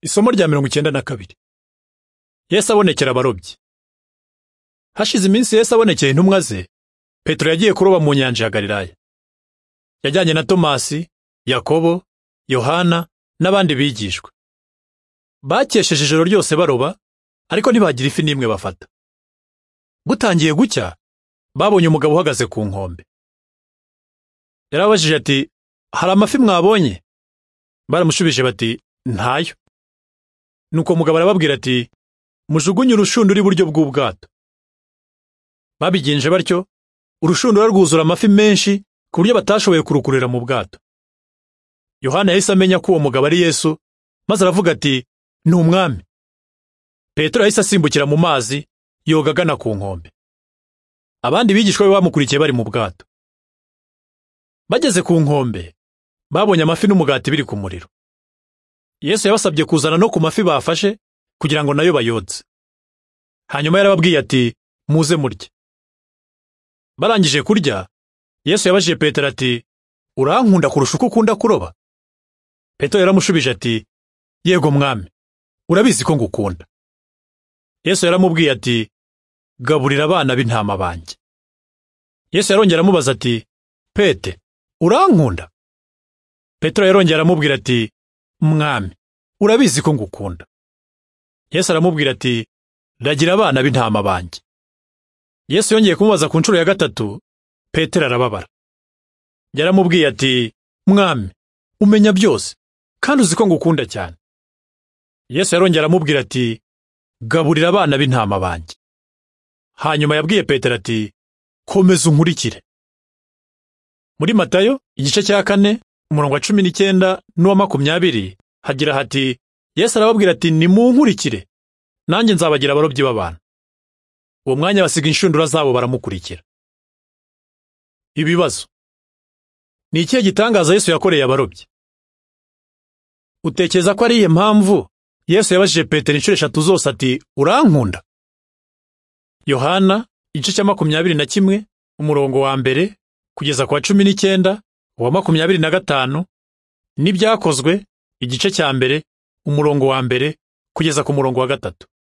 Isomo rya mirongo icyenda na kabiri Yesu abonekera abarobyi Hashize iminsi Yesu abonekeye intumwa ze, Petero yagiye kuroba mu nyanja ya Galilaya. Yajyanye na Tomasi, Yakobo, Yohana n'abandi bigishwa. Bakesheje ijoro ryose baroba, ariko ntibagira ifi n'imwe bafata. Gutangiye gucya, babonye umugabo uhagaze ku nkombe. Yarabajije ati, hari amafi mwabonye? Baramushubije bati, ntayo. Nuko umugabo arababwira ati mujugunye urushundura iburyo bw'ubwato babigenje batyo urushundura rwuzura amafi menshi ku buryo batashoboye kurukurira mu bwato yohana yahise amenya ko uwo mugabo ari yesu maze aravuga ati ni umwami petero yahise asimbukira mu mazi yoga agana ku nkombe abandi bigishwa be bamukurikiye bari mu bwato bageze ku nkombe babonye amafi n'umugati biri ku muriro Yesu yabasabye kuzana no ku mafi bafashe kugira ngo nayo bayotse. Hanyuma yarababwiye ati muze murye. Barangije kurya, Yesu yabajije Petero ati urankunda kurusha uko ukunda kuroba? Petero yaramushubije ati yego mwami, urabizi ko ngukunda. Yesu yaramubwiye ati gaburira abana b'intama banjye. Yesu yarongera amubaza ati Pete, urankunda? Petero yarongera aramubwira ati mwami urabizi ko ngukunda yesu aramubwira ati ragira abana b'intama banjye yesu yongeye kumubaza ku nshuro ya gatatu petero arababara yaramubwiye ati mwami umenya byose kandi uzi ko ngukunda cyane yesu yarongera aramubwira ati gaburira abana b'intama banjye hanyuma yabwiye petero ati komeza unkurikire muri matayo igice cya kane umurongo wa cumi n'icyenda n'uwa makumyabiri hagira hati yesu arababwira ati nimunkurikire nanjye nzabagira abarobyi b'abantu uwo mwanya basiga inshundura zabo baramukurikira ibibazo ni ikihe gitangaza yesu yakoreye abarobyi utekereza ko ariye mpamvu yesu yabajije petero inshuro eshatu zose ati urankunda yohana igice cya makumyabiri na kimwe umurongo wa mbere kugeza ku wa cumi n'icyenda uwa makumyabiri na gatanu n'ibyakozwe igice cya mbere umurongo wa mbere kugeza ku murongo wa gatatu